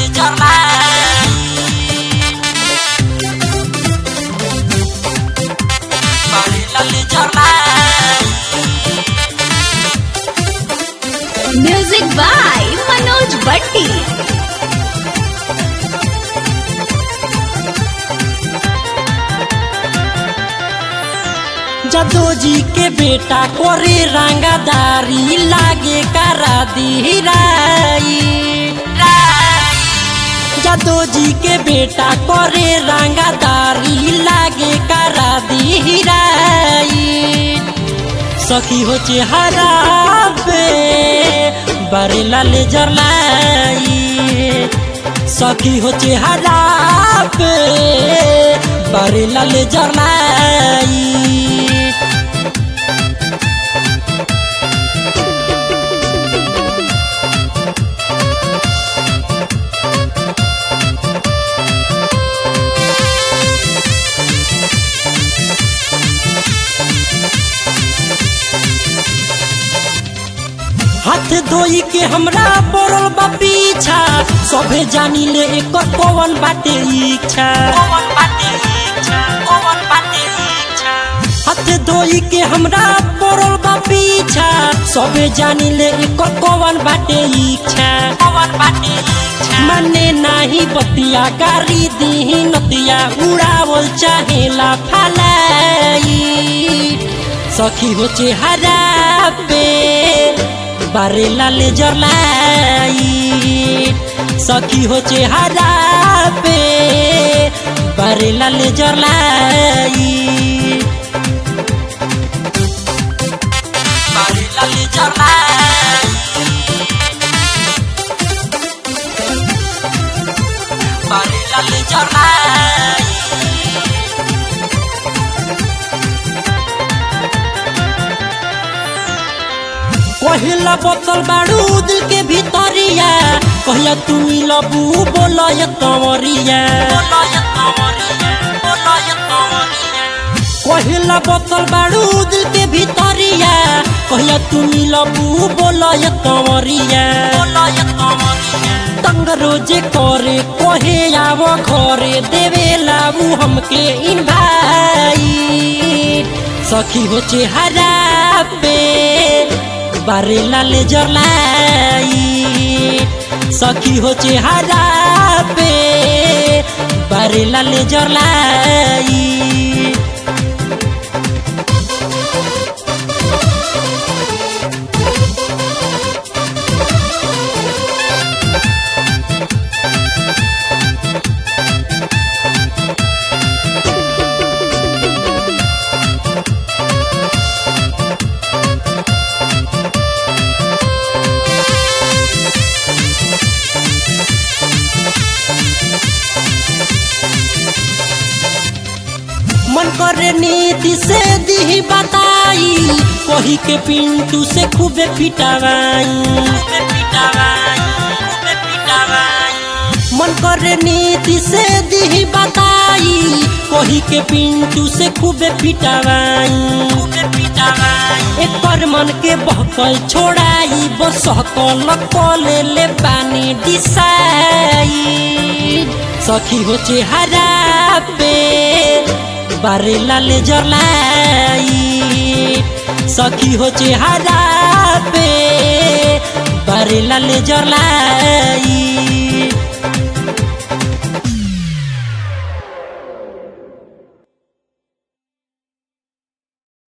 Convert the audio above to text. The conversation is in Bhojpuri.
लेजर लाई बारेला लेजर लाई म्यूजिक बाय मनोज भट्टी जदो जी के बेटा करे रंगादारी लागे करा दी राई जदो जी के बेटा करे रंगादारी लागे करा दी राई सखी हो चेहरा पे बरेला लेजर लाई सखी हो चेहरा पे बरेला लेजर लाई हाथ धोई के हमरा पड़ल बा पीछा सभे जानी ले एक कौन बाटे इच्छा हाथ धोई के हमरा पड़ल बा पीछा सभे जानी ले एक कौन बाटे इच्छा मने नाही बतिया गारी दी नतिया उड़ावल चाहेला फलाई सखी हो चेहरा पे बारेला लेजर लाई सखी हो चेहरा पे बारेला लेजर लाई बारेला लेजर लाई बारेला लेजर लाई पहिला बोतल बाड़ू दिल के भीतरिया कहिया तू लबू बोलो ये कंवरिया पहिला बोतल बाड़ू दिल के भीतरिया कहिया तू लबू बोलो ये कंवरिया तंग रोजे करे कहे आवो घरे देवे लाबू हमके इन भाई सखी हो चेहरा पे बारेला लेजर लाई सखी हो चेहरा पे बारेला लेजर लाई मन करे नीति से दी बताई कही के पिंटू से खूबे पिटावाई मन करे नीति से दी बताई कही के पिंटू से खूबे पिटावाई एक पर मन के बहकल छोड़ाई बस कल कले ले पानी डिसाई सखी हो चेहरा पे बारेला लेजर लाई सखी हो चेहरा पे बारेला लेजर लाई